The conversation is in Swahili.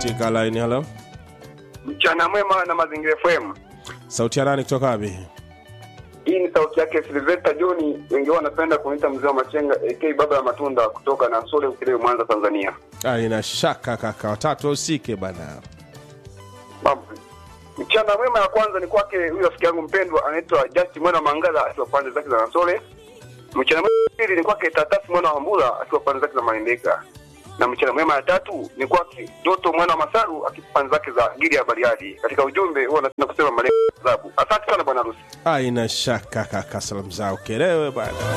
katika line halo Mchana mwema na Mazingira FM. sauti ya nani kutoka wapi Hii ni sauti yake Silvesta John, wengi wao wanapenda kuniita mzee wa machenga AK baba ya matunda kutoka na Sole Ukerewe Mwanza Tanzania. Ah, ina shaka kaka watatu usike bana Mambo. Mchana mwema ya kwanza ni kwake huyu rafiki yangu mpendwa anaitwa Justin Mwana Mangala akiwa pande zake za Nasole. Mchana mwema ya pili ni kwake Tatasi Mwana wa Mbula akiwa pande zake za Maendeka. Na mchana mwema ya tatu ni kwake Doto Mwana wa Masaru akiwa pande zake za Giri ya Bariadi. Katika ujumbe huwa napenda kusema malengo ya sababu. Asante sana bwana harusi. Ah, ina shaka kaka salamu zao kelewe bana